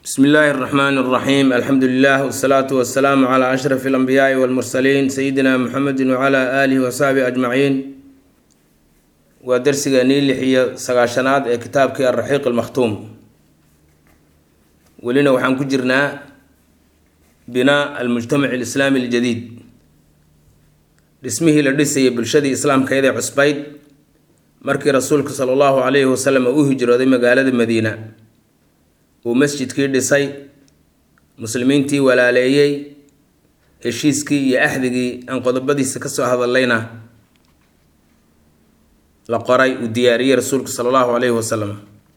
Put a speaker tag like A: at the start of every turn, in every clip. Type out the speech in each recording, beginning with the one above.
A: bsmi illaahi اraxmaan اraxiim alxamdu lilah wsalaatu wasalaamu cla ashraf اlanbiyaai walmursaliin sayidina muxamedi wcla aalihi wasaxbihi ajmaciin waa darsigeenii lix iyo sagaashanaad ee kitaabkii alraxiiq almakhtuum welina waxaan ku jirnaa binaa almujtamac alislaami aljadiid dhismihii la dhisayay bulshadii islaamkeedee cusbayd markii rasuulka sala allahu calayhi wasalam uu hijrooday magaalada madiina uu masjidkii dhisay muslimiintii walaaleeyey heshiiskii iyo axdigii aan qodobadiisa kasoo hadallayna la qoray uu diyaariyey rasuulku sala allahu calayhi wasalam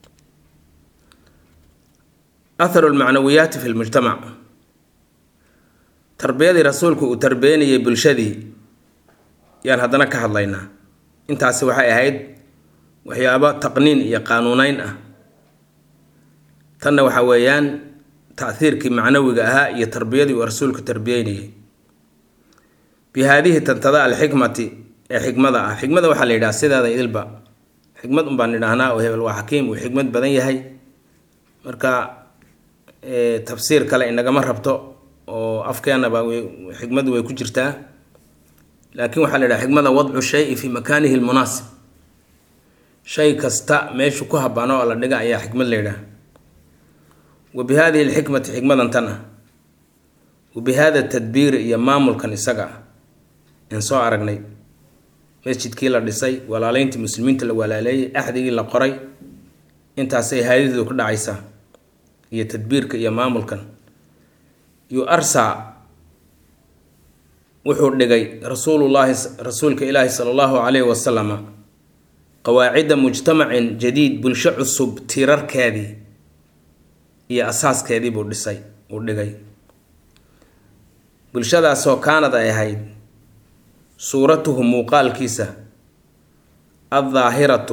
A: atharu lmacnawiyaati fi lmujtamac tarbiyadii rasuulku uu tarbeynayay bulshadii yaan haddana ka hadlaynaa intaasi waxay ahayd waxyaabo taqniin iyo qaanuuneyn ah tanna waxa weeyaan taahiirkii macnawiga ahaa iyo tarbiyadii uu rasuulku tarbiyeynayay bi haadihi tantada alxikmati ee xikmada ah xikmada waxaa la yidhaha sideeda idilba xikmad un baan idhaahnaa oo hebel waa xakiim uu xikmad badan yahay marka tafsiir kale inagama rabto oo afkeenaba xikmadu way ku jirtaa laakiin waxaa la yidhaha xikmada wadcu shayi fi makaanihi lmunaasib shay kasta meeshu ku habano oo la dhiga ayaa xikmad la yidhaha wa bi hadihi alxikmati xikmadan tan ah wa bi hada tadbiiri iyo maamulkan isaga ah aan soo aragnay masjidkii la dhisay walaaleyntii muslimiinta la walaaleeyay axdigii la qoray intaasay haadidu ku dhacaysaa iyo tadbiirka iyo maamulkan yu arsa wuxuu dhigay rasuulullaahi rasuulka ilaahi sala allahu calayhi wasalama qawaacida mujtamacin jadiid bulsho cusub tiirarkeedii iyo asaaskeedii buu dhisay uu dhigay bulshadaasoo kaanad ay ahayd suuratuhu muuqaalkiisa addaahiratu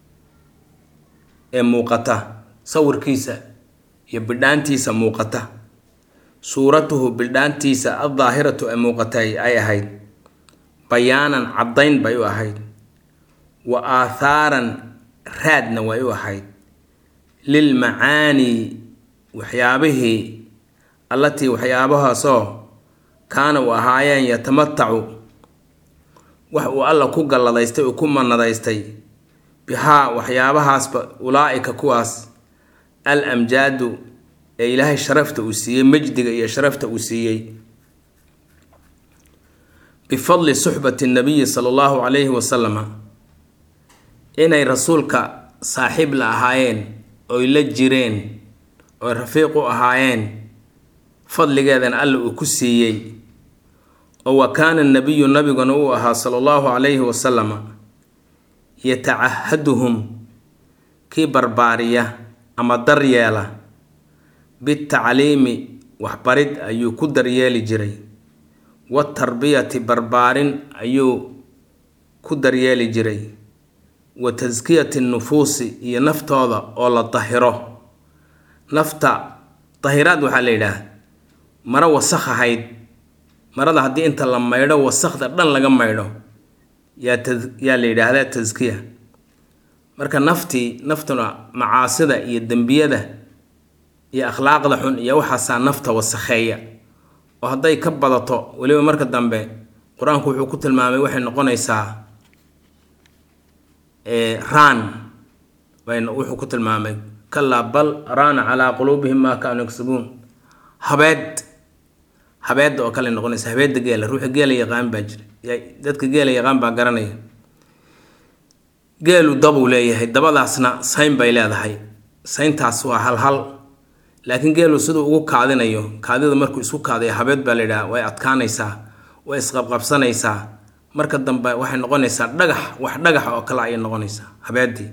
A: ee muuqata sawirkiisa iyo bidhaantiisa muuqata suuratuhu bidhaantiisa addaahiratu ee muuqatay ay ahayd bayaanan caddayn bay u ahayd wa aathaaran raadna way u ahayd lilmacaanii waxyaabihii allatii waxyaabahaasoo kaana u ahaayeen yatamatacu wax uu alla ku galladaystay uu ku manadaystay bihaa waxyaabahaasba ulaa-ika kuwaas al amjaadu ee ilaahay sharafta uu siiyey majdiga iyo sharafta uu siiyey bifadli suxbati nabiyi sala allahu calayhi wasalama inay rasuulka saaxiib la ahaayeen oy la jireen oy rafiiq u ahaayeen fadligeedan alla uu ku siiyey oo wa kaana nabiyu nabiguna uu ahaa sala allahu calayhi wasalama yatacahaduhum kii barbaariya ama daryeela bitacliimi waxbarid ayuu ku daryeeli jiray watarbiyati barbaarin ayuu ku daryeeli jiray wa taskiyati nufuusi iyo naftooda oo la dahiro nafta dahiraad waxaa la yidhaah maro wasakh ahayd marada haddii inta la maydho wasakhda dhan laga maydho yaa ta yaa la yidhaahdaa taskiya marka naftii naftuna macaasida iyo dembiyada iyo akhlaaqda xun iyo waxaasaa nafta wasakheeya oo hadday ka badato weliba marka dambe qur-aanku wuxuu ku tilmaamay waxay noqonaysaa raan wuxuu ku tilmaamay kalaa bal raana calaa quluubihim maa kaanuu yaksabuun habeed habeedda oo kale noqonaysa habeedda geela ruuxa geela yaqaan baa jira dadka geela yaqaan baa garanaya geelu dabuu leeyahay dabadaasna sayn bay leedahay sayntaas waa halhal laakiin geelu siduu ugu kaadinayo kaadida markuu isku kaadayo habeed baa la yidhaha way adkaanaysaa way isqabqabsanaysaa marka dambe waxay noqonaysaa dhagax wax dhagax oo kale ayay noqonaysaa habeedii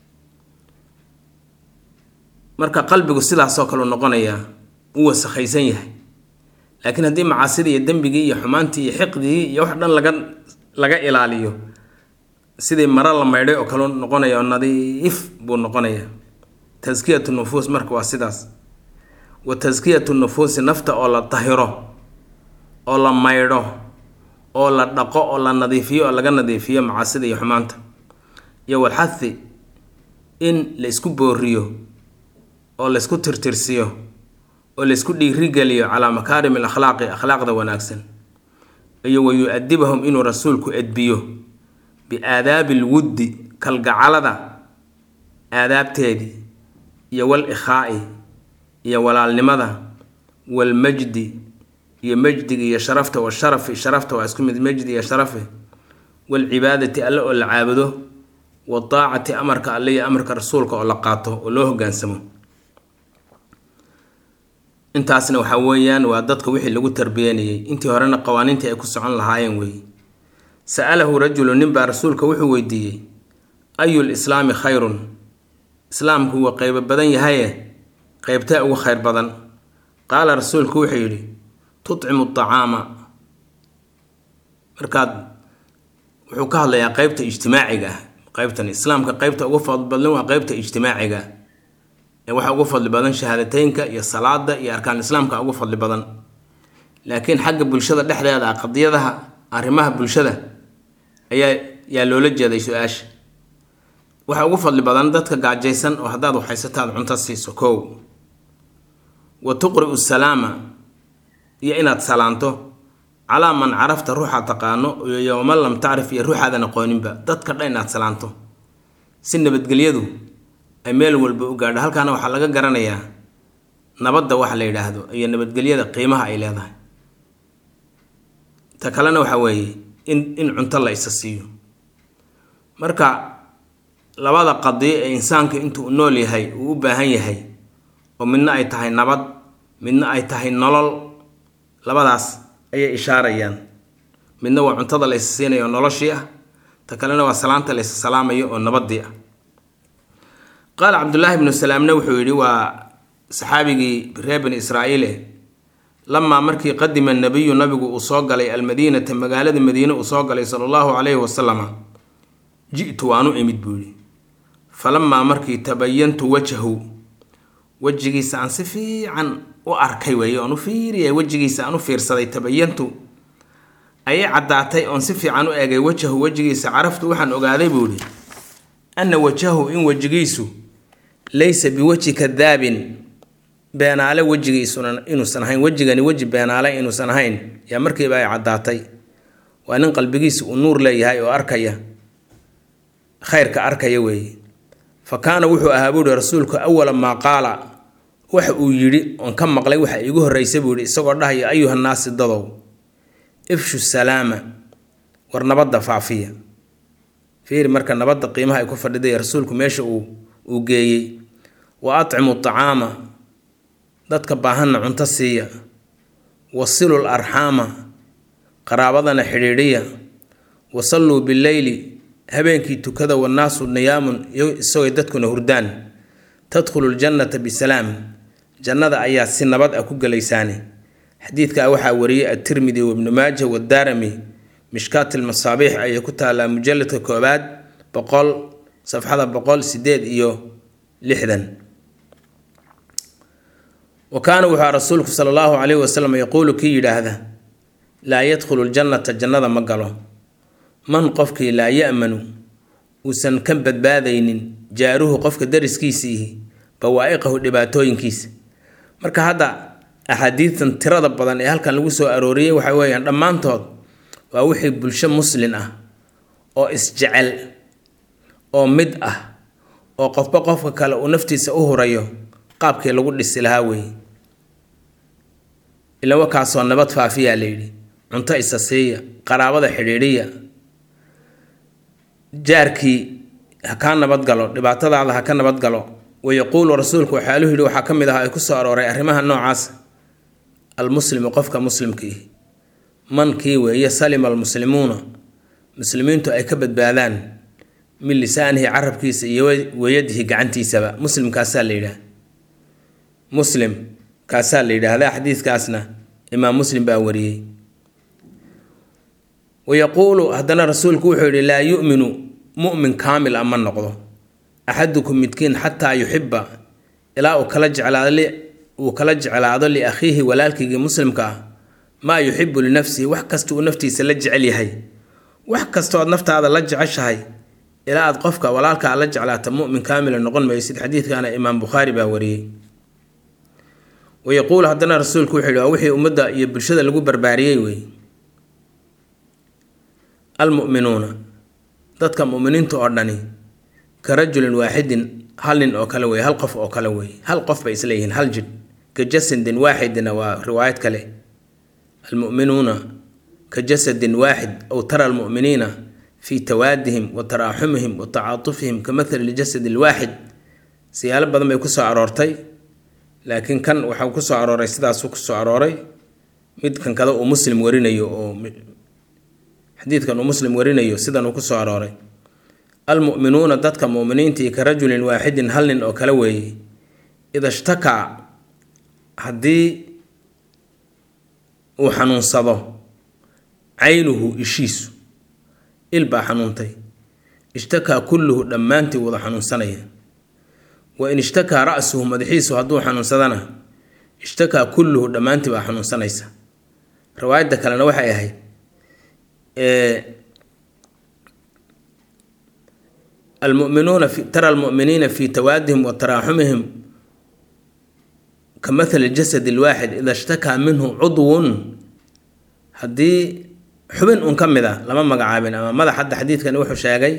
A: marka qalbigu sidaasoo kaleu noqonayaa u wasakhaysan yahay laakiin haddii macaasidii iyo dembigii iyo xumaantii iyo xiqdigii iyo wax dhan laga laga ilaaliyo sidii maro la maydhay oo kale noqonaya oo nadiif buu noqonaya taskiyatu nufuus marka waa sidaas wa taskiyatu nufuusi nafta oo la dahiro oo la maydho oo la dhaqo oo la nadiifiyo oo laga nadiifiyo macaasida iyo xumaanta iyo walxathi in la isku booriyo oo laysku tirtirsiyo oo laysku dhiirigeliyo calaa makaarim alakhlaaqi akhlaaqda wanaagsan iyo wa yu-adibahum inuu rasuulku edbiyo biaadaabi alwuddi kalgacalada aadaabteedii iyo wal ikhaa'i iyo walaalnimada walmajdi iyo majdiga iyo sharafta washarafi sharafta waa isku mid majdi iyo sharafi walcibaadati alle oo la caabudo wadaacati amarka alle iyo amarka rasuulka oo la qaato oo loo hogaansamo intaasna waxaa weeyaan waa dadka wixii lagu tarbiyanayay intii horena qawaaniintii ay ku socon lahaayeen weeye sa'alahu rajulu ninbaa rasuulka wuxuu weydiiyey ayul islaami khayrun islaamku waa qeybo badan yahaye qeybtee ugu khayr badan qaala rasuulku wuxuu yidhi tutcimu acaama markaad wuxuu ka hadlayaa qeybta ijtimaaciga ah qeybtan islaamka qeybta ugu fadli badan waa qeybta ijtimaaciga ee waxaa ugu fadli badan shahaadateynka iyo salaada iyo arkaan islaamka ugu fadli badan laakiin xagga bulshada dhexdeeda ah qadiyadaha arrimaha bulshada ayaa yaa loola jeeday su-aasha waxaa ugu fadli badan dadka gaajaysan oo haddaad waxhaysataad cunto siiso kow wa tuqri'u salaama iyo inaad salaanto calaa man carafta ruuxaad taqaano iyo man lam tacrif iyo ruuxaadan aqooninba dadka dhan inaad salaanto si nabadgelyadu ay meel walba u gaadho halkaana waxaa laga garanayaa nabadda waxa la yidhaahdo iyo nabadgelyada qiimaha ay leedahay ta kalena waxaa weeye in in cunto la isa siiyo marka labada qadiyo ee insaanka intuu u nool yahay uu u baahan yahay oo midna ay tahay nabad midna ay tahay nolol labadaas ayay ishaarayaan midna waa cuntada la isa siinayo oo noloshii ah ta kalena waa salaanta la isa salaamayo oo nabadii ah qaala cabdullaahi bnu salaamna wuxuu yidhi waa saxaabigii reer bani israa'iile lamaa markii qadima nabiyu nabigu uu soo galay almadiinata magaalada madiine uu soo galay sala allahu calayhi wasalama ji'tu waanu imid buu yidhi falamaa markii tabayantu wajahu wejigiisa aan si fiican u arkay weeye oon u fiiriyay wejigiisa aan u fiirsaday tabayantu ayay caddaatay oon si fiican u eegay wajahu wejigiisa caraftu waxaan ogaaday buu yidhi anna wajahu in wejigiisu laysa biwajhi kadaabin beenaale wejigiisuna inuusan ahayn wejigani weji beenaale inuusan ahayn yaa markiiba ay caddaatay waa nin qalbigiisa uu nuur leeyahay oo arkaya khayrka arkaya weeye fa kaana wuxuu ahaa buuhi rasuulku awala maa qaala waxa uu yidhi oon ka maqlay waxa iigu horreysa buu yidhi isagoo dhahaya ayuhannaasi dadow ifshu salaama war nabadda faafiya fiiri marka nabadda qiimaha ay ku fadhiday rasuulku meesha uu uu geeyey wa atcimu tacaama dadka baahanna cunto siiya wasilul arxaama qaraabadana xidhiidhiya wasalluu bileyli habeenkii tukada wannaasu niyaamun isagooy dadkuna hurdaan tadkhulu ljannata bisalaam jannada ayaa si nabad ah ku gelaysaane xadiidkaa waxaa wariyey atirmidi wabnu maaja wadaarami mishkaat almasaabiix ayay ku taallaa mujalladka koobaad boqol safxada boqol sideed iyo lixdan wa kaana wuxuu rasuulku sala allahu calayhi wasalam yaquulu kii yidhaahda laa yadkhulu ljannata jannada ma galo man qofkii laa ya'manu uusan ka badbaadaynin jaaruhu qofka dariskiisiihi bawaa'iqahu dhibaatooyinkiisa marka hadda axaadiidtan tirada badan ee halkan lagu soo arooriyey waxa weeyaan dhammaantood waa wixii bulsho muslin ah oo isjecel oo mid ah oo qofba qofka kale uu naftiisa u hurayo qaabkii lagu dhisi lahaa weeye ila wakaasoo nabad faafiyaa layidhi cunto isa siiya qaraabada xidhiidhiya jaarkii ha kaa nabadgalo dhibaatadaada ha ka nabadgalo wayaquulu rasuulku waxaaluhu yidhi waxaa ka mid ah ay ku soo arooray arrimaha noocaas almuslimu qofka muslimkii mankii weeye salima almuslimuuna muslimiintu ay ka badbaadaan min lisaanihi carabkiisa iyo weyadihi gacantiisaba muslimkaasaa la yidhaah muslim kaasaa la yidhaahdaa xadiidkaasna imaam muslim baa wariyey wayaquulu haddana rasuulku wuxuu yidhi laa yuminu mu'min kaamil a ma noqdo axadukum midkiin xataa yuxiba ilaa uu kala jeclaado uu kala jeclaado liakhiihi walaalkiigii muslimka ah maa yuxibu linafsihi wax kasta uu naftiisa la jecel yahay wax kastood naftaada la jeceshahay ilaa aad qofka walaalkaa la jeclaata mu'min kaamila noqon maysid xadiidkana imaam bukhaari baa wariyey wayaquulu haddana rasuulku wuxuu yihi waa wixii ummadda iyo bulshada lagu barbaariyey wey almu'minuuna dadka mu'miniinta oo dhani ka rajulin waaxidin hal nin oo kale wey hal qof oo kale wey hal qof bay isleeyihiin hal jid ka jasadin waaxidina waa riwaayad kale almu'minuuna ka jasadin waaxid aw tara almu'miniina fii tawaadihim wa taraaxumihim wa tacaatufihim ka mathali ljasad alwaaxid siyaalo badan bay kusoo aroortay laakiin kan waxaa kusoo arooray sidaasuu kusoo arooray midkan kada uu muslim warinayo oo xadiidkan uu muslim warinayo sidan uu kusoo arooray almu'minuuna dadka mu'miniintii ka rajulin waaxidin hal nin oo kale weeye ida shtakaa haddii uu xanuunsado caynuhu ishiisu il baa xanuuntay ishtakaa kulluhu dhammaantii wada xanuunsanaya wa in ishtakaa ra-suhu madaxiisu hadduu xanuunsadana ishtakaa kulluhu dhammaantii baa xanuunsanaysa riwaayadda kalena waxay ahayd almuminuuna tara almu'miniina fii tawaadihim wa taraaxumihim ka mathali jasad alwaaxid ida shtakaa minhu cudwun haddii xubin un ka mid a lama magacaabin ama madax hadda xadiidkani wuxuu sheegay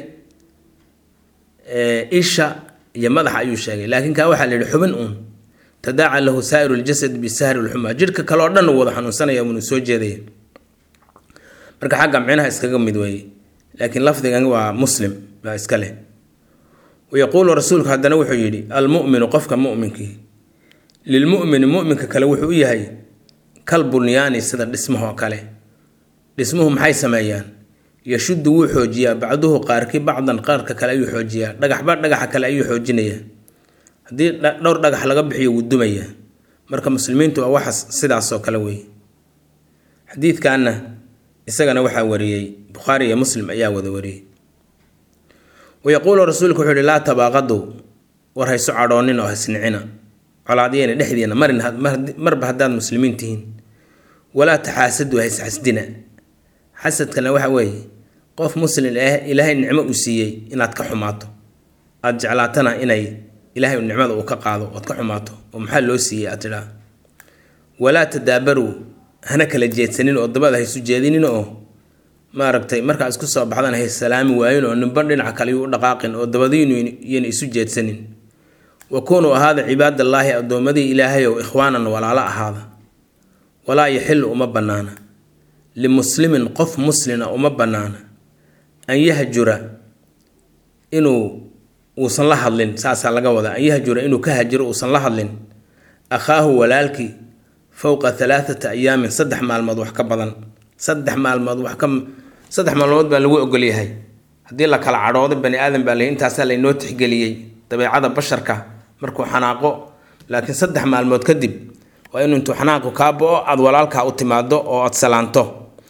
A: isha iyo madaxa ayuu sheegay laakiin kaa waxaa la yihi xubin uun tadaaca lahu saa'iru ljasad bisahri lxumaa jidhka kale oo dhan uu wada xanuunsanaya unuu soo jeedaya marka xagga micnaha iskaga mid weeye laakiin lafdigan waa muslim baa iska leh wayaquulu rasuulku haddana wuxuu yidhi almu'minu qofka mu'minkii lilmu'mini mu'minka kale wuxuu u yahay kal bunyaani sida dhismahoo kale dhismuhu maxay sameeyaan yashuddu wuu xoojiyaa bacduhu qaarkii bacdan qaarka kale ayuu xoojiyaa dhagaxba dhagaxa kale ayuu xoojinayaa haddii dhowr dhagax laga bixiyo wuu dumayaa marka muslimiintu waa waxas sidaasoo kale weeye xadiidkanna isagana waxaa wariyey bukhaari iyo muslim ayaa wada wariyey wayaquulu rasuulku wuxuu yihi laa tabaaqadu war hayso cadhoonin oo hasnicina colaadyena dhexdiina marin marba haddaad muslimiin tihiin walaa taxaasadu haysxasdina xasadkana waxa weeye qof muslim ah ilaahay nicmo uu siiyey inaad ka xumaato aada jeclaatana inay ilaahay nicmada uu ka qaado ood ka xumaato oo maxaa loo siiyey aad tidhaa walaa tadaabaruu hana kala jeedsanin oo dabada haysu jeedinin oo maaragtay markaa isku soo baxdan hay salaami waayin oo ninban dhinaca kale yuu u dhaqaaqin oo dabadiinu yayna isu jeedsanin wa kunuu ahaada cibaadallaahi addoommadii ilaahayow ikhwaanan walaalo ahaada walaa yaxilu uma bannaana limuslimin qof muslina uma bannaana an yahjura inuu uusan la hadlin saasaa laga wadaa an yahjura inuu ka hajiro uusan la hadlin akhaahu walaalkii fowqa halaathata ayaamin saddex maalmood wax ka badan saddex maalmood wax ka saddex maalmood baa lagu ogolyahay haddii la kala cadhoodo bani aadan baa la intaasaa laynoo tixgeliyey dabeecada basharka markuu xanaaqo laakiin saddex maalmood kadib waa inuu intuu xanaaqu kaa bo-o aada walaalkaa u timaado oo aada salaanto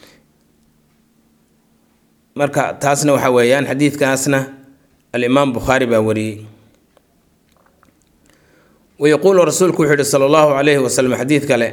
A: marka taasna waxa weeyaan xadiidkaasna alimaam bukhaari baa wariyey wayaquulu rasuulku wuxuu yihi sala allahu calayhi wasalam xadiid kale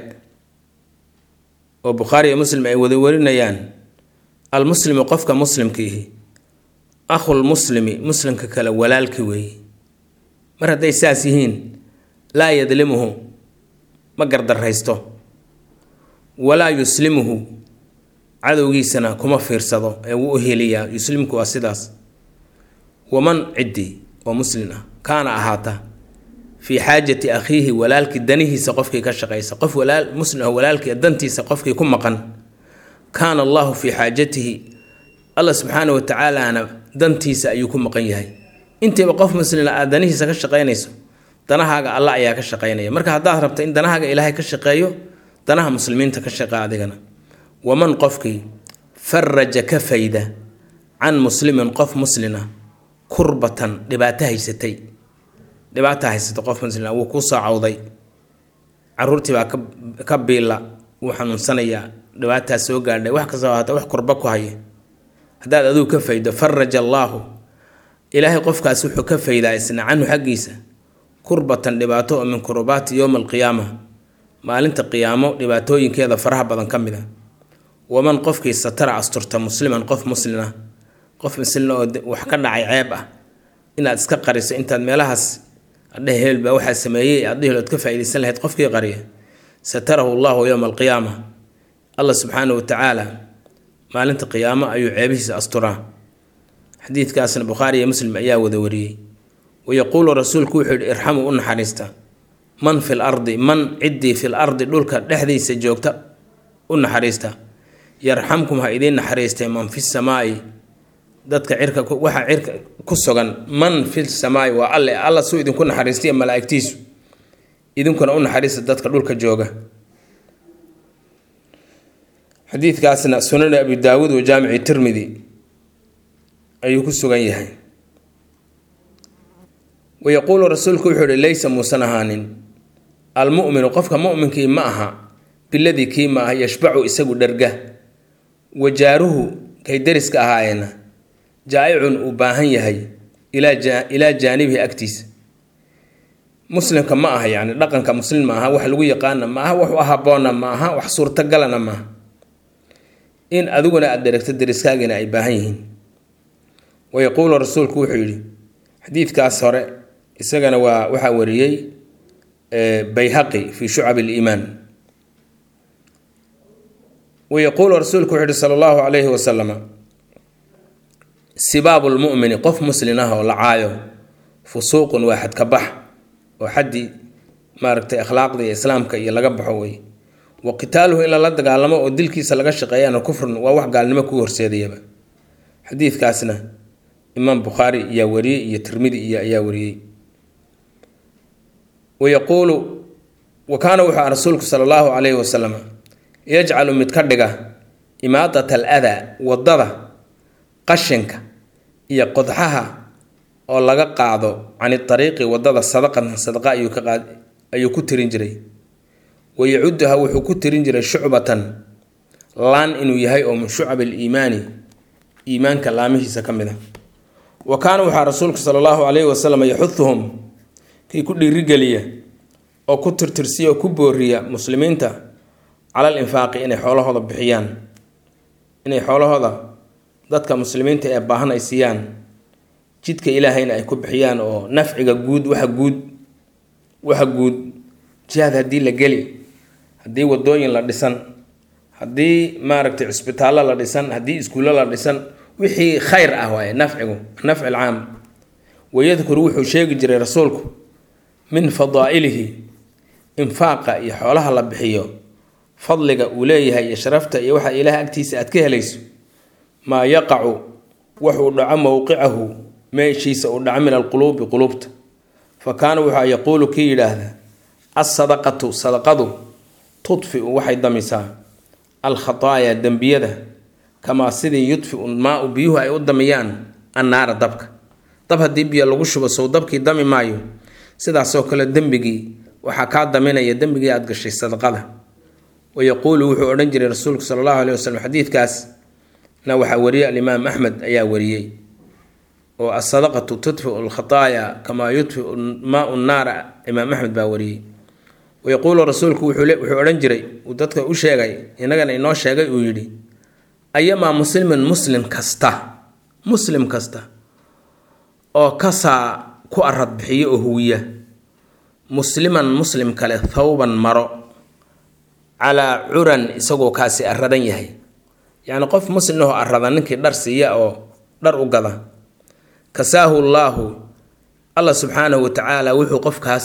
A: oo bukhaari iyo muslim ay wada warinayaan almuslimu qofka muslimkiihi akhulmuslimi muslimka kale walaalki weeye mar hadday saas yihiin laa yadlimuhu ma gardarraysto walaa yuslimuhu cadowgiisana kuma fiirsado ee wuu u heliyaa yuslimku waa sidaas waman ciddii oo muslin ah kaana ahaata fii xaajati akhiihi walaalkii danihiisa qofkii ka shaqaysa qof walaal muslim ah walaalkii dantiisa qofkii ku maqan kaana allahu fii xaajatihi allah subxaana wa tacaalaana dantiisa ayuu ku maqan yahay intiiba qof muslina aad danihiisa ka shaqaynayso danahaaga alla ayaa ka shaqaynaya marka haddaad rabto in danahaaga ilaahay ka shaqeeyo danaha muslimiinta ka shaqe adigana waman qofkii faraja ka fayda can muslimin qof muslina kurbatan dhibaato haysatay dhibaata haysata qof muslina wuu kuu soo cawday caruurtii baa ka biila wuu xanuunsanayaa dhibaataas soo gaadhay wax kastoo haata wax kurba ku haya haddaad aduu ka faydo faraja allaahu ilaahay qofkaas wuxuu ka faydaa isna canhu xaggiisa kurbatan dhibaato oo min kurubaati yowma alqiyaama maalinta qiyaamo dhibaatooyinkeeda faraha badan ka mid a waman qofkii satara asturta musliman qof muslina qof muslina oo wax ka dhacay ceeb ah inaad iska qariso intaad meelahaas adheh hebel baa waxaa sameeyey aad dhihilood ka faaidaysan lahayd qofkii qariya satarahu llahu yowma alqiyaama allah subxaana wa tacaala maalinta qiyaamo ayuu ceebihiisa asturaa xadiidkaasna bukhaari iyo muslim ayaa wada wariyey wayaquulu rasuulku wuxuu yihi irxamuu u naxariista man fil ardi man ciddii fil ardi dhulka dhexdiisa joogta u naxariista yarxamkum ha idiin naxariistay man fi samaai dadka cirka waxaa cirka ku sugan man fi samaai waa alle alla suu idinku naxariistay malaa'igtiisu idinkuna u naxariista dadka dhulka jooga xadiidkaasna sunan abi daawuud wa jaamici tirmidi ayuu ku sugan yahay wayaquulu rasuulku wuxuu ihi laysa muusan ahaanin almuminu qofka muminkii ma aha biladii kii ma aha yashbacu isagu dherga wajaaruhu kay dariska ahaayeena jaa-icun uu baahan yahay ilaa jaanibihi agtiisa muslimka ma aha yani dhaqanka muslim ma aha wax lagu yaqaana ma aha wax u haboona ma aha wax suurtagalana maaha in adiguna aada dheregto dariskaagiina ay baahan yihiin wayaquulu rasuulku wuxuu yidhi xadiidkaas hore isagana waa waxaa wariyey bayhaqi fi shucab liimaan wayaquulu rasuulku wuxuu yihi sala allahu calayhi wasalama sibaabu lmumini qof muslin ah oo la caayo fusuuqun waa xadka bax oo xaddii maaragtay akhlaaqda iyo islaamka iyo laga baxo wey wa qitaaluhu in lala dagaalamo oo dilkiisa laga shaqeeyana kufrun waa wax gaalnimo ku horseedayaba xadiidkaasna imaam bukhaari ayaa wariyey iyo tirmidi iyo ayaa wariyey wayaquulu wa kaana wuxuu ah rasuulku sala allahu calayhi wasalam yajcalu mid ka dhiga imaadat al adaa wadada qashinka iyo qodxaha oo laga qaado cani ariiqi wadada sadaqan sadaqa ayuu ka qaad ayuu ku tirin jiray wayacuduha wuxuu ku tirin jiray shucbatan laan inuu yahay oo min shucab aliimaani iimaanka laamihiisa ka mid a wa kaana waxaa rasuulku sala allahu calayhi wasalam yaxuduhum kii ku dhiirigeliya oo ku tirtirsiya oo ku booriya muslimiinta cala alinfaaqi inay xoolahooda bixiyaan inay xoolahooda dadka muslimiinta ee baahan ay siiyaan jidka ilaahayna ay ku bixiyaan oo nafciga guud waxa guud waxa guud jihaad haddii la geli haddii wadooyin la dhisan haddii maaragtay cisbitaallo la dhisan haddii iskuullo la dhisan wixii khayr ah waaye nafcigu nafci alcaam wayadkuru wuxuu sheegi jiray rasuulku min fadaa'ilihi infaaqa iyo xoolaha la bixiyo fadliga uu leeyahay iyo sharafta iyo waxa ilaah agtiisa aad ka helayso maa yaqacu wuxuu dhaco mowqicahu meeshiisa uu dhaco min alquluubi quluubta fa kaana wuxua yaquulu kii yidhaahda alsadaqatu sadaqadu tudfiu waxay damisaa alkhataaya dembiyada kamaa sidii yudfiu maa-u biyuhu ay u damiyaan annaara dabka dab haddii biyo lagu shubo sow dabkii dami maayo sidaasoo kale dembigii waxaa kaa daminaya dembigii aad gashay sadaqada wayaquulu wuxuu odhan jiray rasuulku sala allahu aleyh wasalam xadiidkaas na waxaa wariyey alimaam axmed ayaa wariyey oo asadaqatu tudfiu alkhataaya kamaa yudfiu maau naara imaam axmed baa wariyey wayaquulu rasuulku wuxuu odhan jiray uu dadka u sheegay innagana inoo sheegay uu yidhi ayamaa muslimin muslim kasta muslim kasta oo kasaa ku arad bixiyo oo huwiya musliman muslim kale thawban maro calaa curan isagoo kaasi aradan yahay yacni qof muslim ahoo arada ninkii dhar siiya oo dhar u gada kasaahu llaahu allah subxaanahu wa tacaala wuxuu qofkaas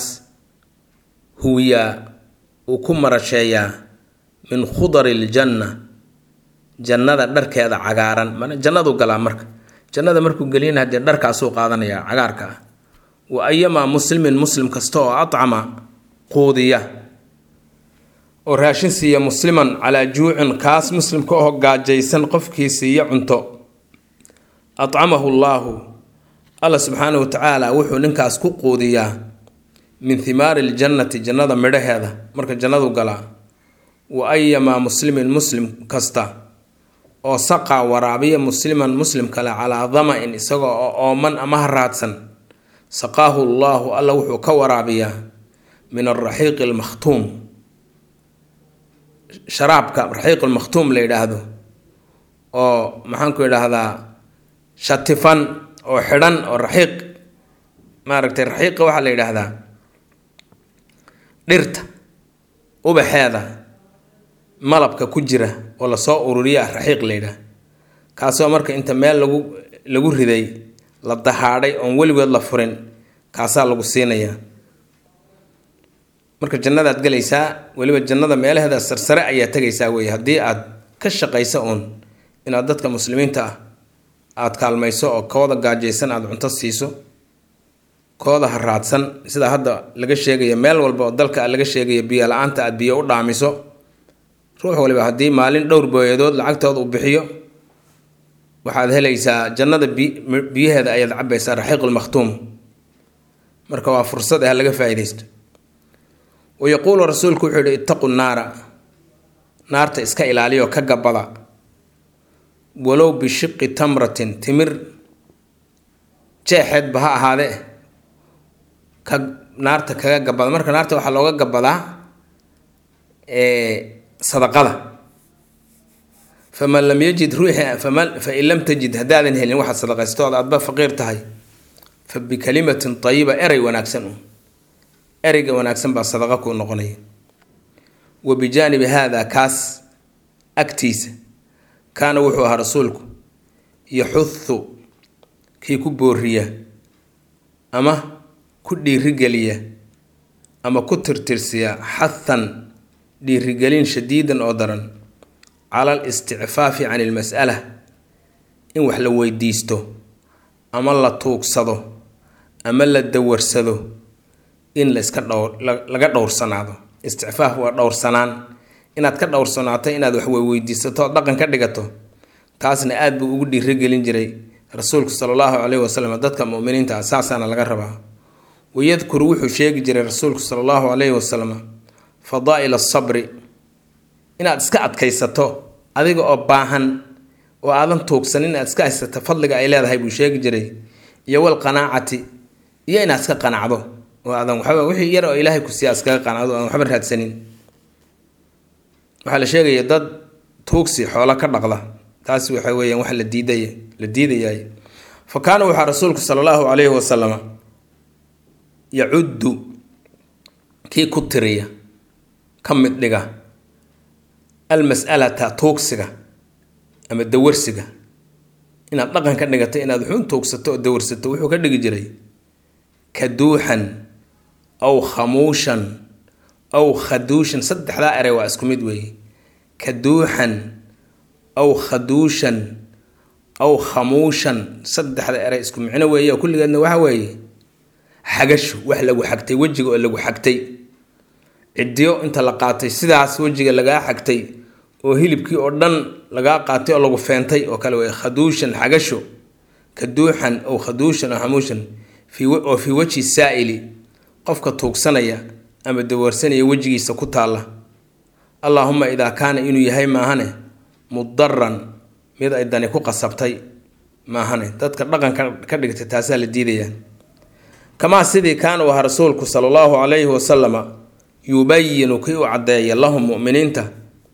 A: huwiyaa uu ku marasheeyaa min khudari ljanna jannada dharkeeda cagaaran mana jannadu galaa marka jannada markuu geliyana haddee dharkaasuu qaadanaya cagaarka ah wa ayamaa muslimin muslim kasta oo acama quudiya oo raashin siiya musliman calaa juucin kaas muslimka oo gaajaysan qofkii siiya cunto acamahu llaahu alla subxaanahu wa tacaala wuxuu ninkaas ku quudiyaa min himaari ljannati jannada midhaheeda marka jannadu galaa wa ayamaa muslimin muslim kasta oo saqaa waraabiya musliman muslim kale calaa dama-in isaga oo ooman ama haraadsan saqaahu llaahu alla wuxuu ka waraabiyaa min alraxiiqi almakhtuum sharaabka raxiiq almakhtuum la yidhaahdo oo maxaanku idhaahdaa shatifan oo xidhan oo raxiiq maaragtay raxiiqa waxaa la yidhaahdaa dhirta ubaxeeda malabka ku jira oo lasoo ururiya raxiiq laydhaah kaasoo marka inta meel lagu lagu riday la dahaadhay oon weligood la furin kaasaa lagu siinayaa marka jannadaad gelaysaa weliba jannada meelaheeda sarsare ayaa tegaysaa wey haddii aad ka shaqayso uun inaad dadka muslimiinta ah aada kaalmayso oo kooda gaajaysan aada cunto siiso kooda haraadsan sida hadda laga sheegaya meel walba oo dalka laga sheegaya biyo la-aanta aada biyo u dhaamiso ruux waliba haddii maalin dhowr booyadood lacagtooda u bixiyo waxaad helaysaa jannada biyaheeda ayaad cabaysaa raxiiqulmakhtuum marka waa fursad ah laga faa-idaysto wa yaquulu rasuulku wuxuu yihi ittaqu naara naarta iska ilaaliyo ka gabada walow bishiqi tamratin timir jeexeedba ha ahaadee ka naarta kaga gabada marka naarta waxaa looga gabadaa sadaqada faman lam yajid ruuxi faman fain lam tajid haddaadan helin waxaad sadaqaysto ood aadba faqiir tahay fa bikalimatin tayiba erey wanaagsan un ereyga wanaagsan baa sadaqa kuu noqonaya wa bijaanibi haada kaas agtiisa kaana wuxuu ahaa rasuulku yaxuhu kii ku booriya ama ku dhiirigeliya ama ku tirtirsiya xathan dhiirigelin shadiidan oo daran cala al isticfaafi can ilmas'ala in wax la weydiisto ama la tuugsado ama la dawarsado in layska dhowr laga dhowrsanaado isticfaaf waa dhowrsanaan inaad ka dhowrsanaato inaad wax weydiisato ood dhaqan ka dhigato taasna aada buu ugu dhiirigelin jiray rasuulku sala allahu caleyhi wasalam dadka muminiinta ah saasaana laga rabaa wayadkuru wuxuu sheegi jiray rasuulku sala allahu caleyhi wasalam fadaa'il asabri inaad iska adkaysato adiga oo baahan oo aadan tuugsan inaad iska haysato fadliga ay leedahay buu sheegi jiray iyo walqanaacati iyo inaad iska qanacdo oo aadan waxba wixii yar oo ilaahay ku siiya iskaga qanacdo aan waxba raadsanin waxaa la sheegaya dad tuugsi xoolo ka dhaqda taas waxa weeyaan wax la diidaya la diidayaay fa kaana waxaa rasuulku sala allahu calayhi wasalama yacuddu kii ku tiriya ka mid dhiga almas'alata tuugsiga ama dawarsiga inaad dhaqan ka dhigato inaad wuxuun tuugsato oo dawarsato wuxuu ka dhigi jiray kaduuxan aw khamuushan aw khaduushan saddexdaa erey waa isku mid weeye kaduuxan aw khaduushan aw khamuushan saddexda erey isku micno weeye oo kulligeedna waxa weeye xagashu wax lagu xagtay wejiga oo lagu xagtay ciddiyo inta la qaatay sidaas wejiga lagaa xagtay oo hilibkii oo dhan lagaa qaatay oo lagu feentay oo kale wey khaduushan xagasho kaduuxan aw khaduushan aw khamuushan oo fii wejhi saa'ili qofka tuugsanaya ama dawarsanaya wejigiisa ku taalla allaahuma idaa kaana inuu yahay maahane mudaran mid ay dani ku qasabtay maahane dadka dhaqanka ka dhigtay taasaa la diidayaa kamaa sidii kaana u ahaa rasuulku sala allahu calayhi wasalama yubayinu kii u caddeeya lahum mu'miniinta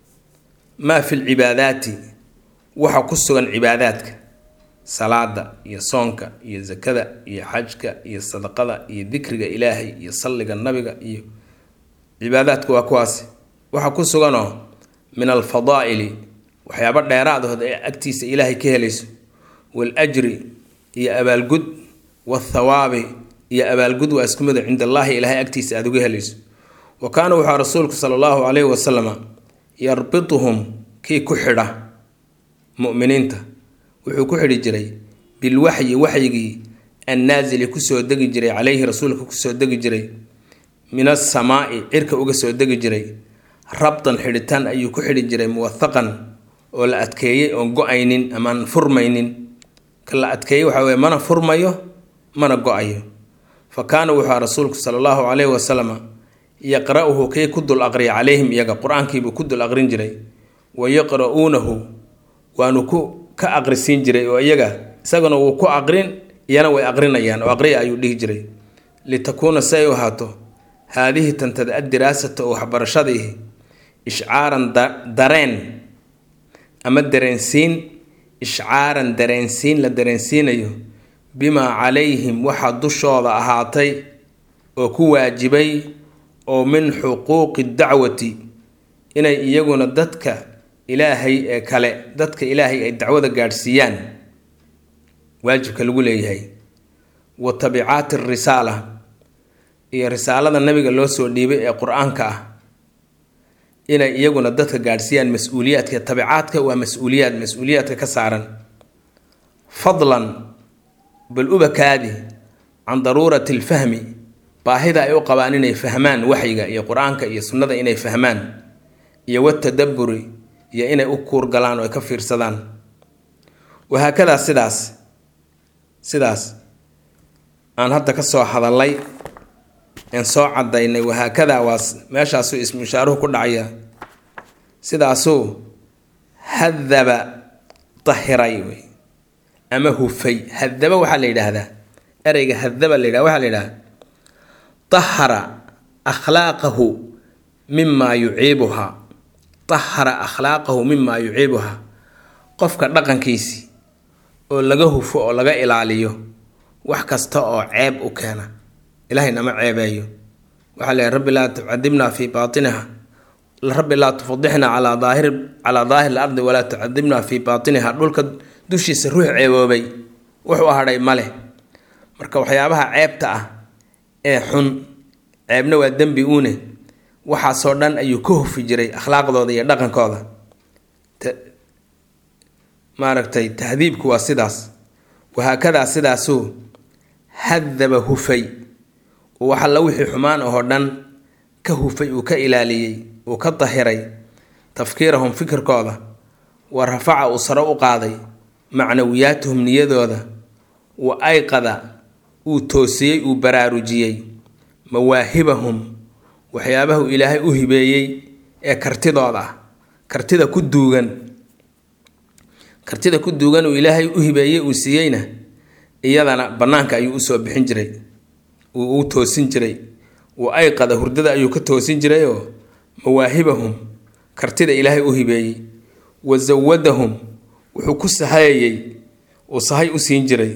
A: maa fi lcibaadaati waxa ku sugan cibaadaadka salaada iyo soonka iyo sakada iyo xajka iyo sadaqada iyo dikriga ilaahay iyo salliga nabiga iyo cibaadaadku waa kuwaasi waxa ku suganoo min alfadaa'ili waxyaabo dheeraadahood ee agtiisa ilaahay ka helayso waal-ajri iyo abaalgud wathawaabi iyo abaalgud waa isku mida cinda allaahi ilaahay agtiisa aada uga helayso wa kaana wuxuu rasuulku sala allahu calayhi wasalama yarbituhum kii ku xidha mu'miniinta wuxuu ku xidhi jiray bilwaxyi waxyigii annaasili kusoo degi jiray caleyhi rasuulka kusoo degi jiray min asamaa'i cirka uga soo degi jiray rabtan xidhitaan ayuu ku xidhi jiray muwathaqan oo la adkeeyey oon go-aynin amaan furmaynin ka la adkeeyey waxaa weye mana furmayo mana go-ayo fa kaana wuxuu rasuulku sala allahu caleyhi wasalama yaqra-uhu kii ku dul aqriya calayhim iyaga qur-aankiibuu ku dul aqrin jiray wa yaqra-uunahu waanu ku ka aqrisiin jiray oo iyaga isaguna wuu ku aqrin iyana way aqrinayaan oo aqriya ayuu dhihi jiray litakuuna si ay u ahaato haadihi tantada addiraasata oo waxbarashadii ishcaaran dareen ama dareensiin ishcaaran dareensiin la dareensiinayo bimaa calayhim waxaa dushooda ahaatay oo ku waajibay oo min xuquuqi dacwati inay iyaguna dadka ilaahay ee kale dadka ilaahay ay dacwada gaadhsiiyaan waajibka lagu leeyahay wa tabicaati risaala iyo risaalada nabiga loo soo dhiibay ee qur-aanka ah inay iyaguna dadka gaadhsiiyaan mas-uuliyaadka tabicaadka waa mas-uuliyaad mas-uuliyaadka ka saaran fadlan bal ubakaadi can daruurati alfahmi baahida ay u qabaan inay fahmaan waxyiga iyo qur-aanka iyo sunnada inay fahmaan iyo watadabburi iyo inay u kuurgalaan oo ay ka fiirsadaan wahaakadaa sidaas sidaas aan hadda ka soo hadallay aan soo cadaynay wahaakadaa waa meeshaasuu ismu ishaaruhu ku dhacaya sidaasuu hadaba dahiray wey ama hufay hadaba waxaa la yidhaahdaa ereyga hadaba la yidhahda waxaa la yidhahdaa dahara akhlaaqahu mimaa yuciibuhaa dahara akhlaaqahu mimaa yuciibuhaa qofka dhaqankiisii oo laga hufo oo laga ilaaliyo wax kasta oo ceeb u keena ilaahay nama ceebeeyo waxaa leeyahy rabbi laa tucadibna fii baatiniha rabbi laa tufadixna calaa daahiri calaa daahiri lardi walaa tucadibna fii baatiniha dhulka dushiisa ruux ceeboobay wuxuu hadhay male marka waxyaabaha ceebta ah ee xun ceebna waa dembi uune waxaasoo dhan ayuu ka hufi jiray akhlaaqdooda iyo dhaqankooda maaragtay tahdiibku waa sidaas wahaakadaa sidaasuu hadaba hufay wax alla wixii xumaan ahoo dhan ka hufay uu ka ilaaliyey uu ka dahiray tafkiirahum fikirkooda wa rafaca uu sare u qaaday macnawiyaatuhum niyadooda wa ayqada uu toosiyey uu baraarujiyey mawaahibahum waxyaabahu ilaahay u hibeeyey ee kartidooda ah kartida ku duugan kartida ku duugan uu ilaahay u hibeeyey uu siiyeyna iyadana bannaanka ayuu usoo bixin jiray uu u toosin jiray wa ayqada hurdada ayuu ka toosin jirayoo mawaahibahum kartida ilaahay u hibeeyey wa zawadahum wuxuu ku sahayayey uu sahay u siin jiray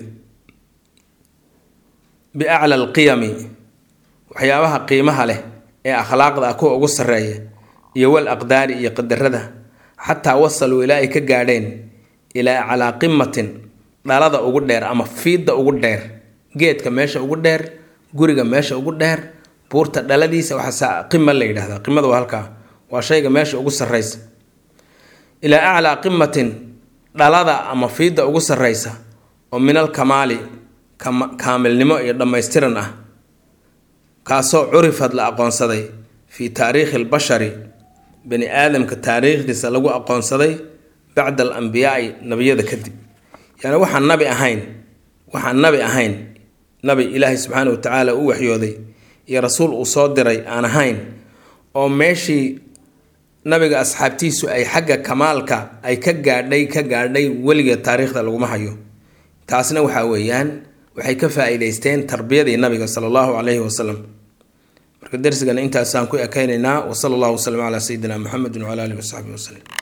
A: biacla alqiyami waxyaabaha qiimaha leh ee akhlaaqda ah kuwa ugu sarreeya iyo wal aqdaari iyo qadarada xataa wasaluu ilaa ay ka gaadheen ilaa calaa qimatin dhalada ugu dheer ama fiidda ugu dheer geedka meesha ugu dheer guriga meesha ugu dheer buurta dhaladiisa waxaa qima la yidhahdaa qimada waa halkaa waa shayga meesha ugu sarraysa ilaa aclaa qimatin dhalada ama fiidda ugu sarraysa oo minal kamaali kaamilnimo iyo dhammaystiran ah kaasoo curifad la aqoonsaday fii taariikhi albashari bani aadamka taariikhdiisa lagu aqoonsaday bacda al ambiyaai nabiyada kadib yani waxaan nabi ahayn waxaan nabi ahayn nabi ilaahay subxaana wa tacaala u waxyooday iyo rasuul uu soo diray aan ahayn oo meeshii nabiga asxaabtiisu ay xagga kamaalka ay ka gaadhay ka gaadhay weligeed taariikhda laguma hayo taasna waxaa weeyaan waxay ka faa-iideysteen tarbiyadii nabiga sala allahu calayhi wasalam marka darsigana intaasaan ku ekeynaynaa wa sala allahu wasalam calaa sayidina muxamedin wcala alihi wasaxbihi wasalam